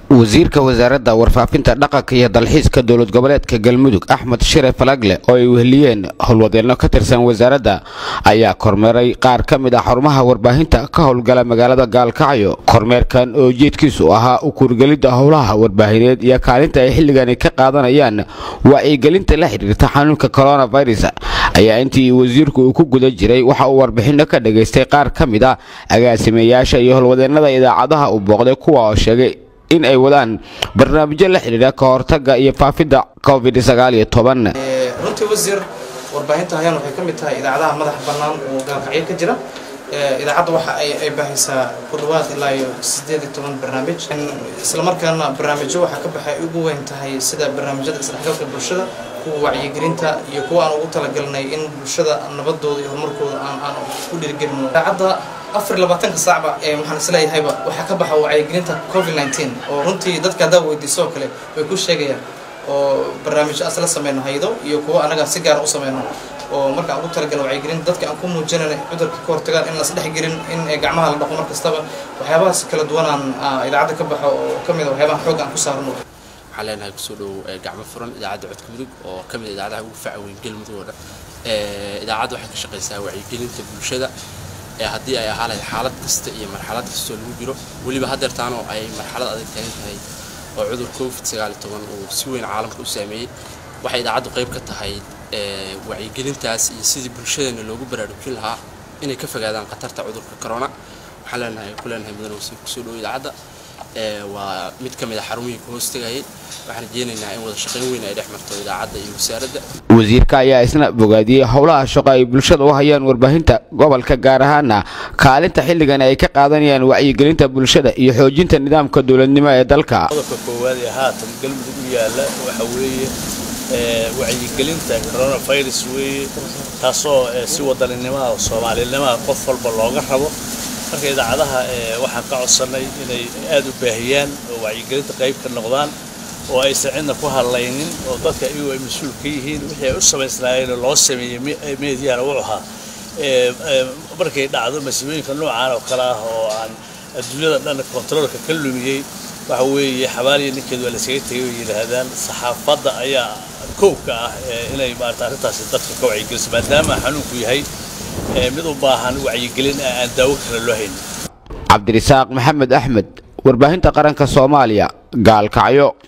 wasiirka wasaaradda warfaafinta dhaqanka iyo dalxiiska dowlad goboleedka galmudug axmed shire falagle oo ay weheliyeen howlwadeelno ka tirsan wasaaradda ayaa kormeeray qaar ka mid ah xarumaha warbaahinta ka howlgala magaalada gaalkacyo kormeerkan oo ujeedkiisu ahaa u kuurgelidda howlaha warbaahineed iyo kaalinta ay xilligani ka qaadanayaan wacyigelinta la xidhiirta xanuunka coronavirus ayaa intii wasiirku uu ku guda jiray waxa uu warbixinno ka dhagaystay qaar ka mid ah agaasimayaasha iyo howlwadeennada idaacadaha uu booqday kuwa oo sheegay in ay wadaan barnaamijyo la xidhiidha ka hortagga iyo faafidda covid runtii wasiir warbaahinta hayaan waxay ka mid tahay idaacadaha madaxa bannaan oo gaalkacyo ka jira idaacadda waxa ay baahisaa ku dhawaad ilaa iyo sideed iyo toban barnaamij islamarkaana barnaamijyo waxaa ka baxay ugu weyn tahay sida barnaamijyada isdhexgalka bulshada kuwa wacyigelinta iyo kuwa aan ugu talagalnay in bulshada nabadooda iyo horumarkooda aan aan ku dhiirigelino idaacadda afar iyo labaatanka saacba ee waxaan isleeyahayba waxaa ka baxa wacyigelinta covid nineteen oo runtii dadka haddaa weydiiso oo kale way ku sheegayaan oo barnaamijyo asla sameyno haydo iyo kuwa anaga si gaara u sameyno oo marka aan ugu talagalno wacyigelin dadka aan ku muujinayna cudurka ka hortagaan in las dhexgelin in gacmaha la dhaqo mar kastaba waxyaabahaas kala duwanaan idaacadda ka baxo oo ka mid a waxyaabaha xoog aan ku saarno waxaan leenahay kusoo dhow gacmo furan idaacadda codka mudug oo ka mid idaacadaha ugu faca weyn galmudug oo dhan idaacadda waxay ka shaqaysaa wacyigelinta bulshada haddii ay ahaa lahayd xaalad kasta iyo marxalad kastoo lagu jiro weliba haddeertaanoo ay marxalad adag taagan tahay oo cudur covid sagaal iyo toban uu si weyn caalamka u saameeyey waxay idaacaddu qayb ka tahay wacyigelintaas iyo sidii bulshadeena loogu baraarujin lahaa inay ka fogaadaan khatarta cudurka corona waxaan leenahay ku leenahay mudan wasiir kusoo dhow idaacadda waa mid ka mid a xarumihii ku hoostagayay waxaan rajeynaynaa in wada shaqayn weyn ay dhex marto idaacadda iyo wasaaradda wasiirka ayaa isna bogaadiyey howlaha shaqo ay bulshada u hayaan warbaahinta gobolka gaar ahaana kaalinta xilligan ay ka qaadanayaan wacyigelinta bulshada iyo xoojinta nidaamka dowladnimo ee dalka qodobka koowaad ee haatan galmudug u yaalla waxa weeye wacyigelinta coronavirus weeye taasoo si wadaninimada oo soomaalinimaha qof walba looga rabo marka idaacadaha waxaan ka codsannay inay aad u baahiyaan oo wacyigelinta qayb ka noqdaan oo aysan cidna ku hadlaynin oo dadka iyagu ay mas-uul ka yihiin wixii ay u samaysnaayeen loo sameeyey meediyana wuxuu ahaa markay dhacdo masiibooyinka noocaan oo kale ah oo aan adduunyada dhan kontaroolka ka lumiyey waxa weeye xabaaliya ninkeed waa laysaga tegay way yidhaahdaan saxaafadda ayaa koobka ah inay maarata arrintaasi dadka ka wacyigeliso maadaama xanuunku yahay mid u baahan wacyigelin ah aan daawo kale loo haynin cabdirisaaq maxamed axmed warbaahinta qaranka soomaaliya gaalkacyo